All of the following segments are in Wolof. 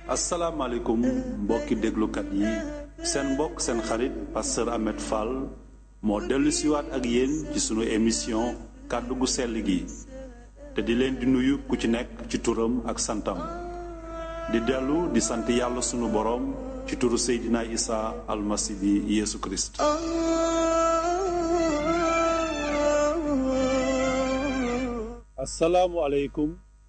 asalaamaaleykum mbokki déglukat yi seen mbokk seen xarit pasteur Ahmed Fall moo dellu siwaat ak yéen ci sunu émission kàddu gu sell gi te di leen di nuyu ku ci nekk ci turam ak santam di dellu di sant yàlla sunu boroom ci turu Seydina Isa almasi bi Yeesu Kirist asalaamualeykum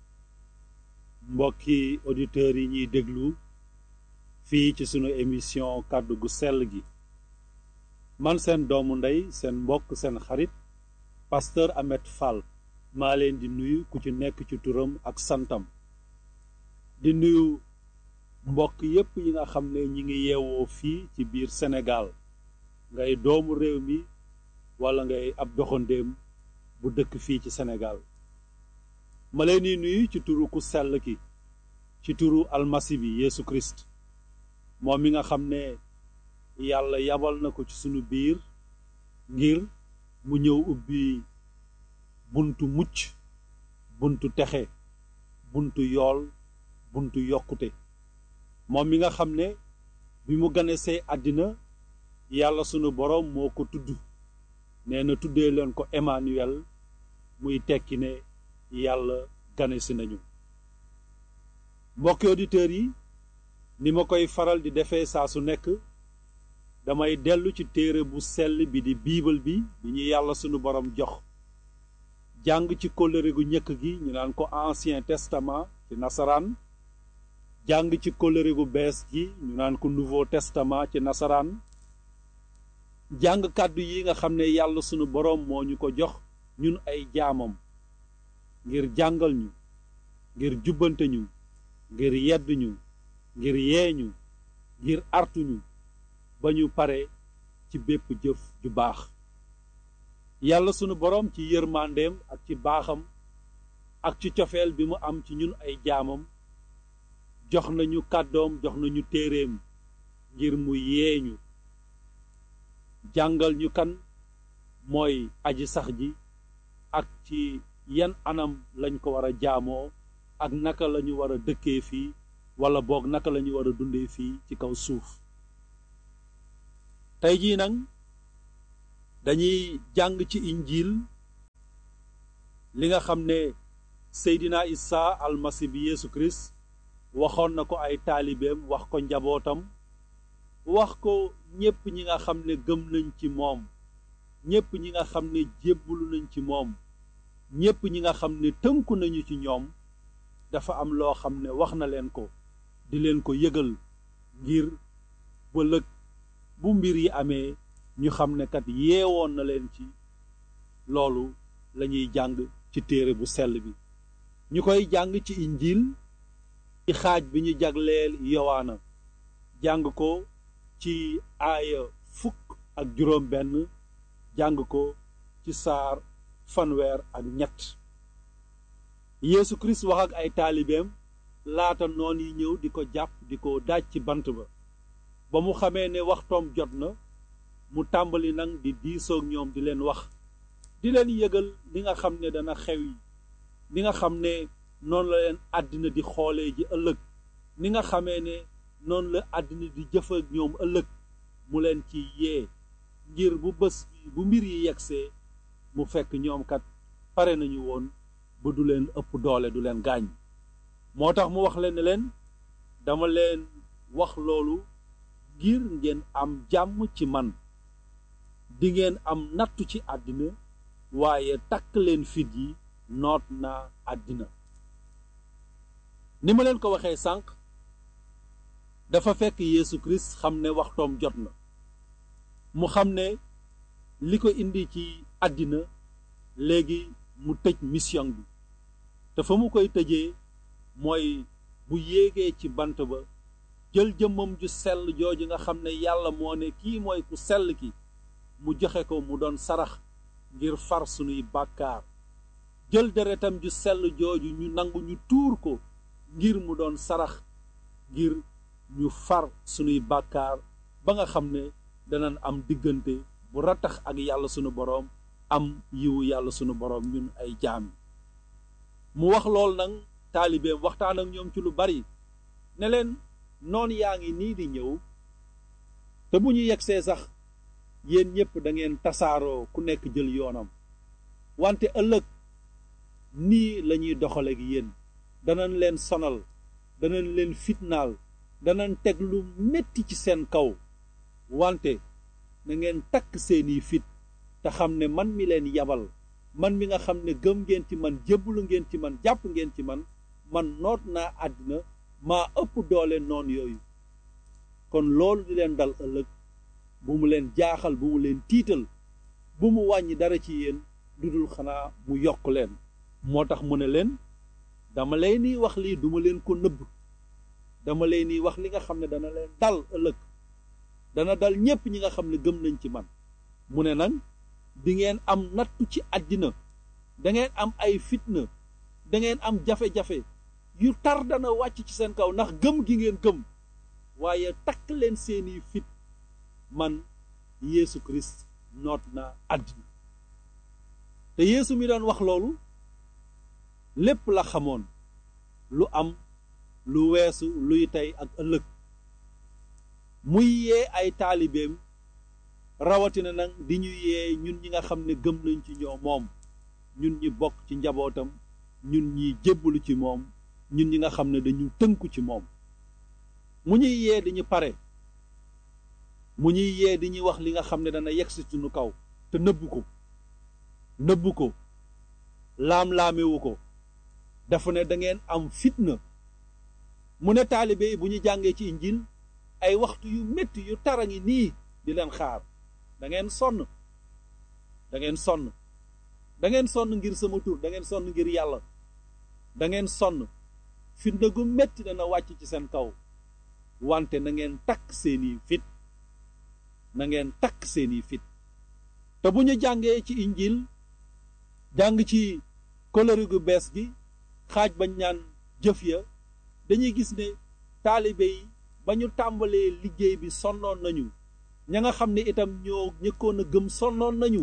mbokki auditeurs yi ñuy déglu fii ci sunu émission kàddu gu sell gi man seen doomu ndey seen mbokk seen xarit pasteur Ahmed Fall maa leen di nuyu ku ci nekk ci turam ak santam di nuyu mbokk yépp yi nga xam ne ñi ngi yeewoo fii ci biir Sénégal ngay doomu réew mi walla ngay ab doxandéem bu dëkk fii ci Sénégal ma leen di nuyu ci turu ku sell ki ci turu almasi bi Yeesu Kirist moom mi nga xam ne yàlla yabal na ko ci sunu biir ngir mu ñëw ubbi buntu mucc buntu texe buntu yool buntu yokkute moom mi nga xam ne bi mu ganesee àddina yàlla sunu boroom moo ko tudd nee na tuddee leen ko Emmanuel muy tekki ne yàlla ganesi nañu mbokki auditeurs yi ni ma koy faral di defee saa su nekk damay dellu ci téere bu sell bi di biibal bi bi ñu yàlla sunu boroom jox jàng ci kóllëre gu njëkk gi ñu naan ko ancien testament ci nasaraan jàng ci kóllëre gu bees gi ñu naan ko nouveau testament ci nasaraan jàng kàddu yi nga xam ne yàlla sunu boroom moo ñu ko jox ñun ay jaamam ngir jàngal ñu ngir jubbante ñu ngir yedd ñu ngir yee ñu ngir artu ñu ba ñu pare ci bépp jëf ju baax yàlla sunu boroom ci yërmandeem ak ci baaxam ak ci cofeel bi mu am ci ñun ay jaamam jox nañu kàddoom jox nañu téeréem ngir mu yee ñu jàngal ñu kan mooy aji sax ji ak ci yan anam lañ ko war a jaamoo ak naka lañu war a dëkkee fii walla boog naka lañu war a dundee fii ci kaw suuf tey jii nag dañuy jàng ci injiil li nga xam ne Seydina Isa almasi bi Yeesu Kirist waxoon na ko ay taalibeem wax ko njabootam wax ko ñépp ñi nga xam ne gëm nañ ci moom ñépp ñi nga xam ne jébbalu nañ ci moom ñépp ñi nga xam ne tënku nañu ci ñoom dafa am loo xam ne wax na leen ko di leen ko yëgal ngir bëlëg bu mbir yi amee ñu xam ne kat yeewoon na leen ci loolu lañuy jàng ci téere bu sell bi ñu koy jàng ci injiil ci xaaj bi ñu jagleel yowaana jàng ko ci aaya fukk ak juróom benn jàng ko ci saar fanweer ak ñett Yeesu Kirist wax ak ay taalibeem laata noon yi ñëw di ko jàpp di ko daaj ci bant ba ba mu xamee ne waxtoom jot na mu tàmbali nag di diisoog ñoom di leen wax di leen yëgal li nga xam ne dana xew yi li nga xam ne noonu la leen àddina di xoolee ji ëllëg ni nga xamee ne noonu la àddina di jëf ak ñoom ëllëg mu leen ci yee ngir bu bés bi bu mbir yi yegsee mu fekk ñoom kat pare nañu woon ba du leen ëpp doole du leen gaañ moo tax mu wax leen ne leen dama leen wax loolu ngir ngeen am jàmm ci man dingeen am nattu ci àddina waaye takk leen fit yi noot naa àddina ni ma leen ko waxee sànq dafa fekk Yeesu Kirist xam ne waxtoom jot na mu xam ne li ko indi ci àddina léegi mu tëj mission bi te fa mu koy tëjee mooy bu yéegee ci bant ba jël jëmmam ju sell jooju nga xam ne yàlla moo ne kii mooy ku sell ki mu joxe ko mu doon sarax ngir far sunuy bàkkaar jël deretam ju sell jooju ñu nangu ñu tuur ko ngir mu doon sarax ngir ñu far sunuy bàkkaar ba nga xam ne danañ am diggante bu rattax ak yàlla sunu boroom am yiwu yàlla sunu boroom ñun ay jaam mu wax lool nag taalibeem waxtaan ak ñoom ci lu bari ne leen noon yaa ngi nii di ñëw te bu ñu yegsee sax yéen ñépp da ngeen tasaaroo ku nekk jël yoonam wante ëllëg nii lañuy doxale ak yéen danañ leen sonal danañ leen fitnaal danañ teg lu metti ci seen kaw wante na ngeen takk seeni fit te xam ne man mi leen yabal man mi nga xam ne gëm ngeen ci man jébbalu ngeen ci man jàpp ngeen ci man man noot naa àddina maa ëpp doole noon yooyu kon loolu di leen dal ëllëg bu mu leen jaaxal bu mu leen tiital bu mu wàññi dara ci yéen lu dul xanaa mu yokk leen moo tax mu ne leen dama leen ni wax lii duma leen ko nëbb dama leen ni wax li nga xam ne dana leen dal ëllëg dana dal ñépp ñi nga xam ne gëm nañ ci man mu ne nag di ngeen am nattu ci àddina dangeen am ay fitna dangeen am jafe-jafe yu tar dana wàcc ci seen kaw ndax gëm gi ngeen gëm waaye takk leen seeni fit man Yeesu Kirist noot na àddina te Yeesu mi doon wax loolu lépp la xamoon lu am lu weesu luy tey ak ëllëg muy yee ay taalibeem rawatina nag di ñu yee ñun ñi nga xam ne gëm nañ ci ñoo moom ñun ñi bokk ci njabootam ñun ñi jébbalu ci moom ñun ñi nga xam ne dañu tënku ci moom mu ñuy yee di ñu pare mu ñuy yee di ñuy wax li nga xam ne dana yegg si suñu kaw te nëbbu ko nëbbu ko laam-laamewu ko dafa ne da ngeen am fitna mu ne taalibe yi bu ñu jàngee ci injil ay waxtu yu métti yu tara ngi nii di leen xaar da ngeen sonn da ngeen sonn da ngeen sonn ngir sama tur da ngeen sonn ngir yàlla da ngeen sonn fitna gu métti dana wàcc ci seen kaw wante na ngeen takk seeni fit na ngeen takk seeni fit te bu ñu jàngee ci injil jàng ci kóllëre gu bees gi xaaj bañ ñaan jëf ya dañuy gis ne taalibe yi ba ñu tàmbalee liggéey bi sonnoon nañu ña nga xam ne itam ñoo ñëkkoon a gëm sonnoon nañu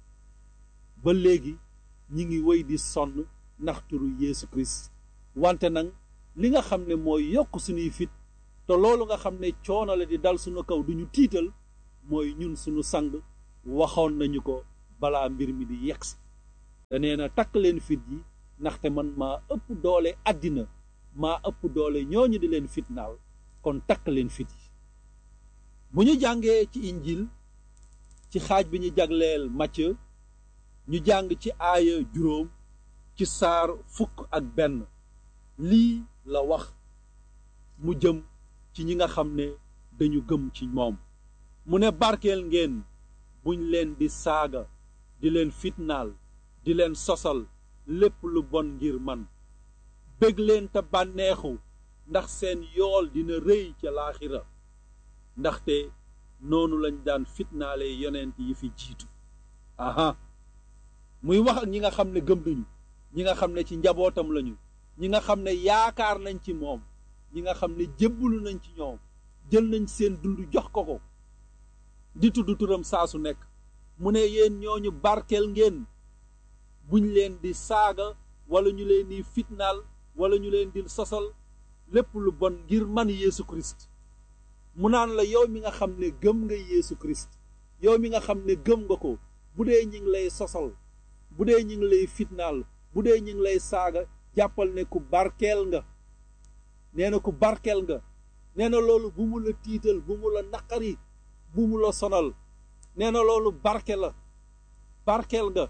ba léegi ñi ngi wéy di sonn ndax turu Yeesu Kirist wante nag li nga xam ne mooy yokk suñuy fit te loolu nga xam ne coono la di dal suñu kaw duñu tiital mooy ñun suñu sang waxoon nañu ko balaa mbir mi di yegsi te nee na takk leen fit yi ndaxte man maa ëpp doole àddina maa ëpp doole ñooñu di leen fitnaal kon takk leen fit yi bu ñu jàngee ci injil ci xaaj bi ñu jagleel Matthieu ñu jàng ci aaya juróom ci saar fukk ak benn lii la wax mu jëm ci ñi nga xam ne dañu gëm ci moom mu ne barkeel ngeen buñ leen di saaga di leen fitnaal di leen sosal lépp lu bon ngir man bég leen te bànneexu ndax seen yool dina rëy ca laaxira ndaxte noonu lañ daan fitnaale yonent yi fi jiitu aha muy wax ak ñi nga xam ne gëm nañu ñi nga xam ne ci njabootam lañu ñi nga xam ne yaakaar nañ ci moom ñi nga xam ne jébbalu nañ ci ñoom jël nañ seen dund jox ko ko di tudd turam saa su nekk mu ne yéen ñooñu barkeel ngeen buñ leen di saaga wala ñu leen di fitnaal wala ñu leen di sosal lépp lu bon ngir man Yeesu Christ mu naan la yow mi nga xam ne gëm nga Yeesu Christ yow mi nga xam ne gëm nga ko bu dee ñi ngi lay sosal bu dee ñi ngi lay fitnaal bu dee ñi ngi lay saaga jàppal ne ku barkeel nga nee na ku barkeel nga nee na loolu bu mu la tiital bu mu la naqari bu mu la sonal nee na loolu barke la barkeel nga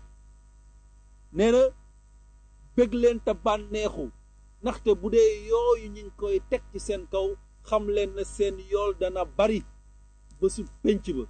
nee na bëgg leen te bànneexu ndaxte bu dee yooyu ñu ngi koy teg ci seen kaw xam leen na seen yool dana bari ba su pénc ba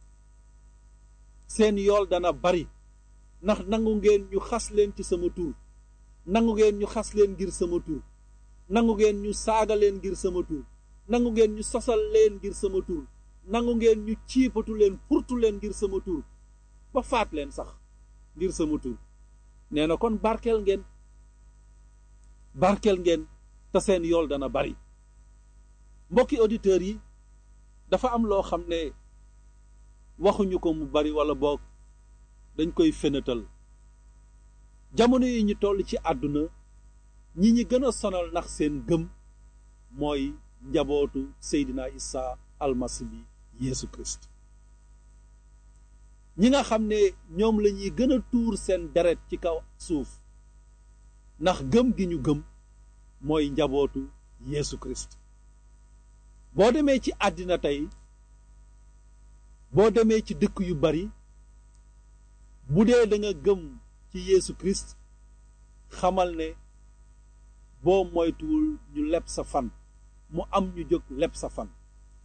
seen yool dana bari ndax nangu ngeen ñu xas leen ci sama tur nangu ngeen ñu xas leen ngir sama tur nangu ngeen ñu saaga leen ngir sama tur nangu ngeen ñu sosal leen ngir sama tur nangu ngeen ñu ciipatu leen furtu leen ngir sama tur ba faat leen sax ngir sama tur nee na kon barkeel ngeen barkeel ngeen te seen yool dana bari mbokki auditeurs yi dafa am loo xam ne waxuñu ko mu bari wala boog dañ koy fenatal jamono yi ñu toll ci àdduna ñi ñi gën a sonal ndax seen gëm mooy njabootu Seydina Isa almasi bi Yeesu Christ ñi nga xam ne ñoom la ñuy gën a tuur seen deret ci kaw suuf ndax gëm gi ñu gëm mooy njabootu Yeesu Christ boo demee ci àddina tey boo demee ci dëkk yu bari bu dee da nga gëm ci Yeesu Christ xamal ne boo moytuwul ñu leb sa fan mu am ñu jóg leb sa fan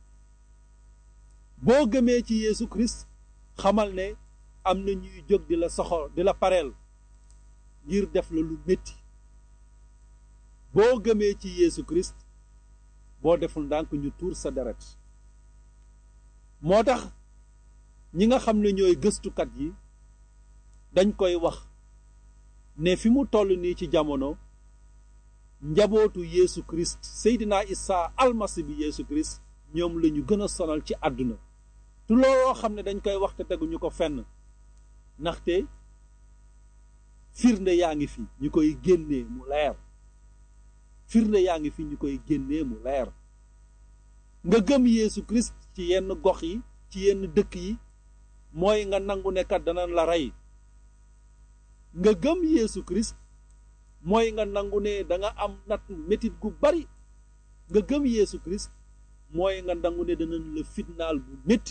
boo gëmee ci Yeesu Christ xamal ne am na ñuy jóg di la soxor di la pareel ngir def la lu métti boo gëmee ci Yeesu Christ boo deful ndànk ñu tuur sa deret moo tax ñi nga xam ne ñooy gëstukat yi dañ koy wax ne fi mu toll nii ci jamono njabootu Yeesu Christ Seydina Isa almasi bi Yeesu Christ ñoom la ñu gën a sonal ci àdduna tu looloo xam ne dañ koy wax te teguñu ko fenn ndaxte firnde yaa ngi fi ñu koy génnee mu leer firnde yaa ngi fi ñu koy génnee mu leer nga gëm Yeesu Christ ci yenn gox yi ci yenn dëkk yi mooy nga nangu ne kat danañ la rey nga gëm Yeesu Christ mooy nga nangu ne da nga am nat metit gu bari nga gëm Yeesu Christ mooy nga nangu ne danañ la fitnaal bu métti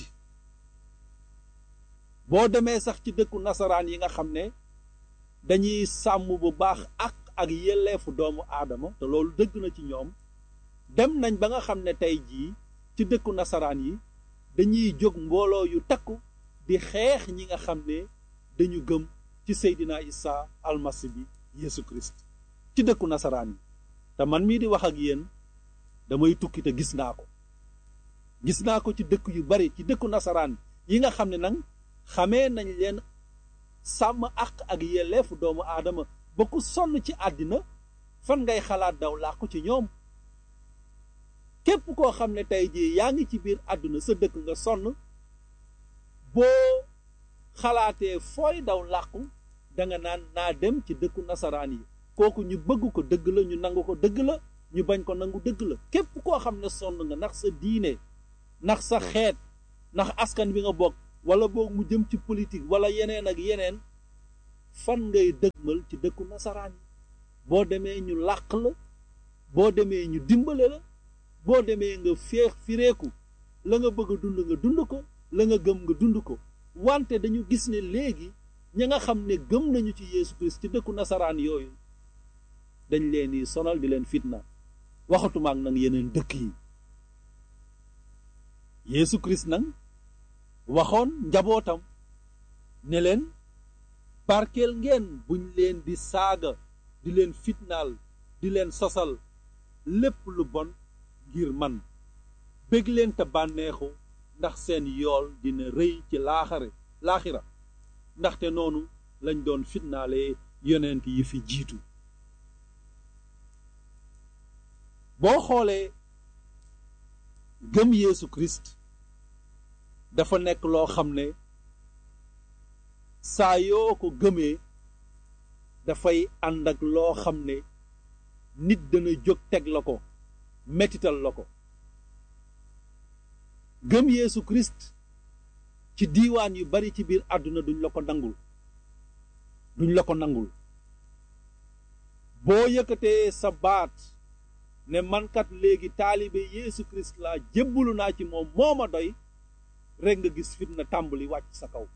boo demee sax ci dëkku nasaraan yi nga xam ne dañuy sàmm bu baax ak ak yelleefu doomu aadama te loolu dëgg na ci ñoom dem nañ ba nga xam ne tey jii ci dëkku nasaraan yi dañuy jóg mbooloo yu takku di xeex ñi nga xam ne dañu gëm ci Seydina Isa almasi bi Yeesu Christ ci dëkku nasaraan yi te man mii di wax ak yéen damay tukki te gis naa ko gis naa ko ci dëkk yu bari ci dëkku nasaraan yi nga xam ne nag xamee nañ leen sàmm àq ak yelleefu doomu aadama ba ku sonn ci àddina fan ngay xalaat daw làqu ci ñoom képp koo xam ne tey jii yaa ngi ci biir àdduna sa dëkk nga sonn boo xalaatee fooy daw làqu danga naan naa dem ci dëkku nasaraan yi kooku ñu bëgg ko dëgg la ñu nangu ko dëgg la ñu bañ ko nangu dëgg la képp koo xam ne sonn nga ndax sa diine ndax sa xeet ndax askan bi nga bokk wala boog mu jëm ci politique wala yeneen ak yeneen fan ngay dëgmal ci dëkku nasaraan yi boo demee ñu làq la boo demee ñu dimbale la boo demee nga féex fireeku la nga bëgg a dund nga dund ko la nga gëm nga dund ko wante dañu gis ne léegi ña nga xam ne gëm nañu ci Yeesu Christ ci dëkku nasaraan yooyu dañ leen di sonal di leen fitna waxatuma ak nag yeneen dëkk yi Yeesu Christ nag waxoon njabootam ne leen barkeel ngeen buñ leen di saaga di leen fitnaal di leen sosal lépp lu bon ngir man bég leen te bànneexu ndax seen yool dina rëy ci laaxare laaxira ndaxte noonu lañ doon fitnaale yonent yi fi jiitu boo xoolee gëm Yeesu Christ dafa nekk loo xam ne saa yoo ko gëmee dafay ànd ak loo xam ne nit dana jóg teg la ko mettital la ko gëm Yeesu Christ ci diiwaan yu bari ci biir àdduna duñ la ko nangul duñ la ko nangul boo yëkkatee sa baat ne mankat léegi taalibe Yeesu Christ laa jébbalu naa ci moom moo ma doy rekk nga gis fitna tàmbali wàcc sa kaw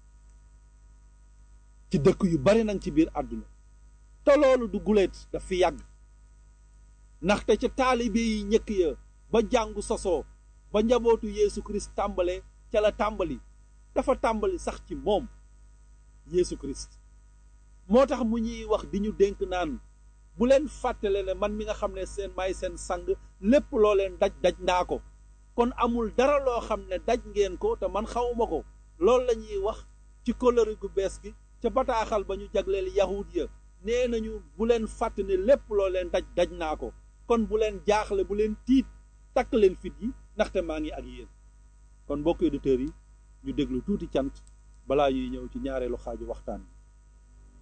ci dëkk yu bari nag ci biir àdduna te loolu du guléet daf fi yàgg ndaxte ca taalibe yi ñëkk ya ba jàngu sosoo ba njabootu Yeesu Christ tàmbale ca la tàmbali dafa tàmbali sax ci moom Yeesu Christ moo tax mu ñuy wax di ñu dénk naan bu leen fàttale ne man mi nga xam ne seen may seen sang lépp loo leen daj daj naa ko kon amul dara loo xam ne daj ngeen ko te man xawuma ko loolu la ñuy wax ci kóllëre gu bees gi ca bataaxal ba ñu jagleel yahud ya nee nañu bu leen fàtt ne lépp loo leen daj daj naa ko kon bu leen jaaxle bu leen tiit takk leen fit yi ndaxte maa ngi ak yéen kon mbokki auditeurs yi ñu déglu tuuti cant balaa ñuy ñëw ci ñaareelu xaaju waxtaan bi